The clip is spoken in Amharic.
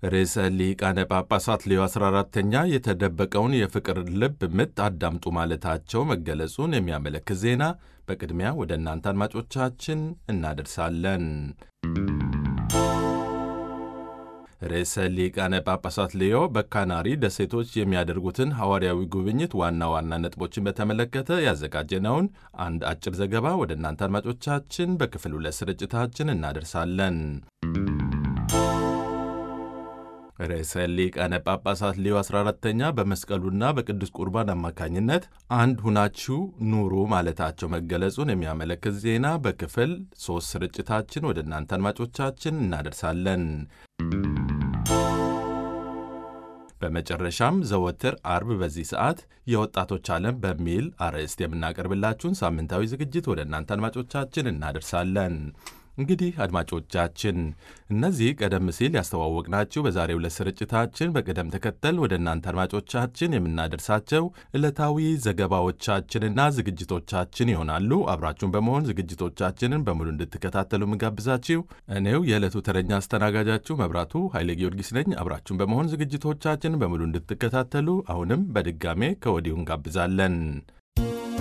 ርዕሰ ሊቃነ ጳጳሳት ሌዮ 14ተኛ የተደበቀውን የፍቅር ልብ ምት አዳምጡ ማለታቸው መገለጹን የሚያመለክት ዜና በቅድሚያ ወደ እናንተ አድማጮቻችን እናደርሳለን። ርዕሰ ሊቃነ ጳጳሳት ሌዮ በካናሪ ደሴቶች የሚያደርጉትን ሐዋርያዊ ጉብኝት ዋና ዋና ነጥቦችን በተመለከተ ያዘጋጀነውን አንድ አጭር ዘገባ ወደ እናንተ አድማጮቻችን በክፍል ሁለት ስርጭታችን እናደርሳለን። ርዕሰ ሊቃነ ጳጳሳት ሌዮ 14ተኛ በመስቀሉና በቅዱስ ቁርባን አማካኝነት አንድ ሁናችሁ ኑሩ ማለታቸው መገለጹን የሚያመለክት ዜና በክፍል ሦስት ስርጭታችን ወደ እናንተ አድማጮቻችን እናደርሳለን። በመጨረሻም ዘወትር አርብ በዚህ ሰዓት የወጣቶች ዓለም በሚል አርዕስት የምናቀርብላችሁን ሳምንታዊ ዝግጅት ወደ እናንተ አድማጮቻችን እናደርሳለን። እንግዲህ አድማጮቻችን እነዚህ ቀደም ሲል ያስተዋወቅናችሁ በዛሬው ዕለት ስርጭታችን በቅደም ተከተል ወደ እናንተ አድማጮቻችን የምናደርሳቸው ዕለታዊ ዘገባዎቻችንና ዝግጅቶቻችን ይሆናሉ። አብራችሁን በመሆን ዝግጅቶቻችንን በሙሉ እንድትከታተሉ ምጋብዛችሁ እኔው የዕለቱ ተረኛ አስተናጋጃችሁ መብራቱ ኃይሌ ጊዮርጊስ ነኝ። አብራችሁን በመሆን ዝግጅቶቻችንን በሙሉ እንድትከታተሉ አሁንም በድጋሜ ከወዲሁ እንጋብዛለን።